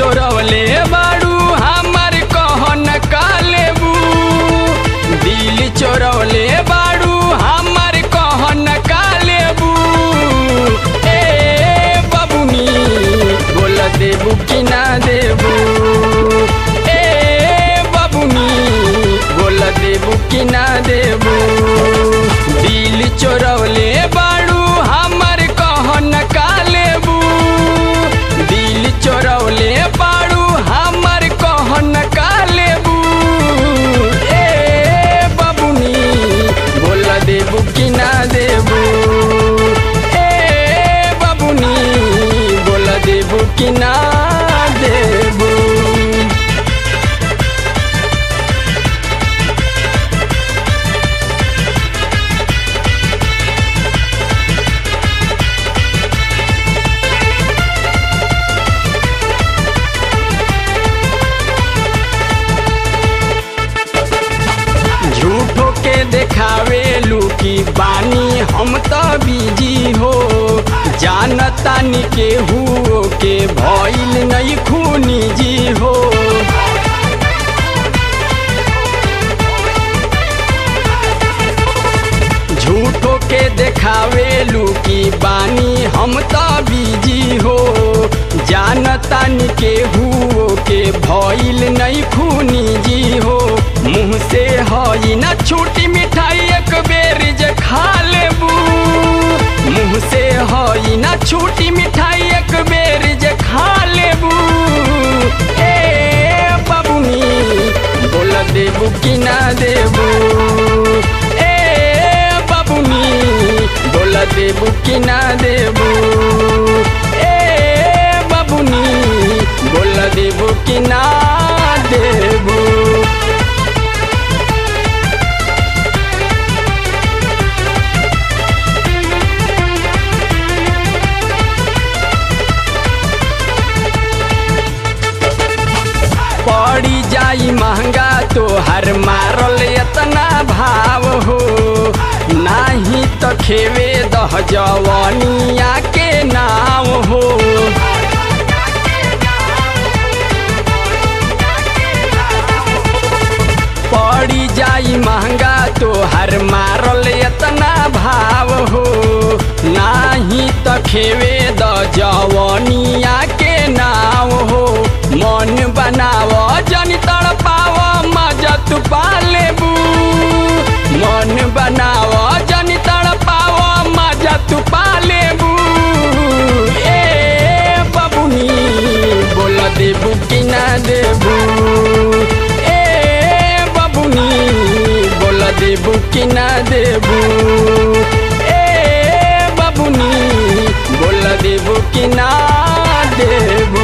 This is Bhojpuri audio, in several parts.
चोरवले बाड़ू हमर कहन कालेबू दिल चोरवले बाड़ू हमर कहन कालेबू ए बबुनी बोल देबू कि ना देबू ए बबुनी बोल देबू कि ना देबू दिल चोरवले बाड़ू हमर कहन कालेबू दिल चोरवले बाड़ू हमर कहन कालेबू ए बबुनी बोल देबू कि ना देबू ए बबुनी बोल देबू कि ना देबू झूठो के देखावे लुकी बानी हम तो बिजी हो जानतानी के हुओ के भइल नहीं खूनी जी हो झूठो के देखावे लुकी बानी हम तो बिजी हो जानतानी के हुओ के भइल नहीं खूनी जी हो मुँह से हई ना छूटी मिठाई एक बेर जे खा लेबू मुँह से हई ना छूटी मिठाई एक बेर जे खा लेबू ए बबुनी बोल देबू कि ना देबू ए बबुनी बोल देबू कि ना देबू ए बबुनी बोल देबू कि ना देबू पड़ी जाई महंगा तो हर मारल इतना भाव हो नाही तो खेवे दह जवनिया के नाव हो पड़ी जाई महंगा तो हर मारल इतना भाव हो नाही तो खेवे द जवनिया के नाव हो मन बनाव जनी तड़पाव मजा तू पालेबू मन बनाव जनी तड़पाव मजा तू पालेबू ए बबुनी बोल देबू कि ना देबू ए बबुनी बोल देबू कि ना देबू ए बबुनी बोल देबू कि ना देबू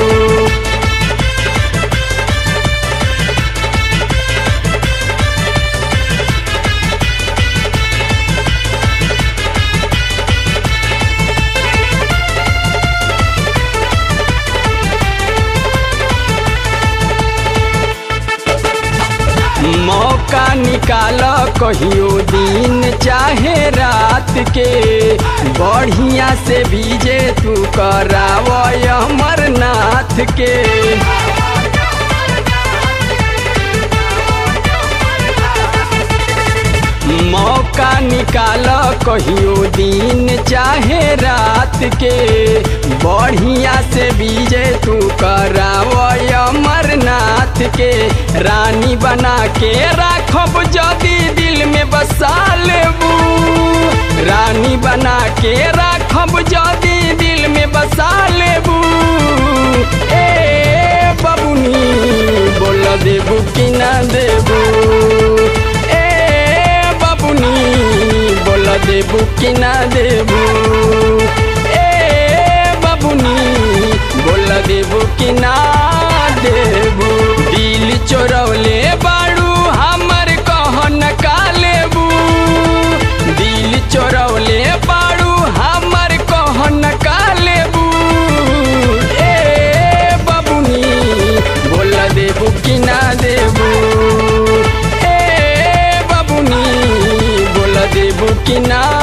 मौका निकाल कहियो दिन चाहे रात के बढ़िया से बीजे तू कराव अमरनाथ के मौका निकाल कहियो दिन चाहे रात के बढ़िया से बीजे तू कराव अमरनाथ के रानी बना के राखब जदी दिल में बसा लेबू रानी बना के राखब जदी दिल में बसा लेबू ए बबुनी बोल देबू कि ना देबू ए बबुनी बोल देबू कि ना देबू ए बबुनी बोल देबू कि ना देबू दिल चोरवले बाड़ू हमर कहन कालेबू दिल चोरवले बाड़ू हमर कहन कालेबू ए बबुनी बोल देबू कि ना देबू ए बबुनी बोल देबू कि ना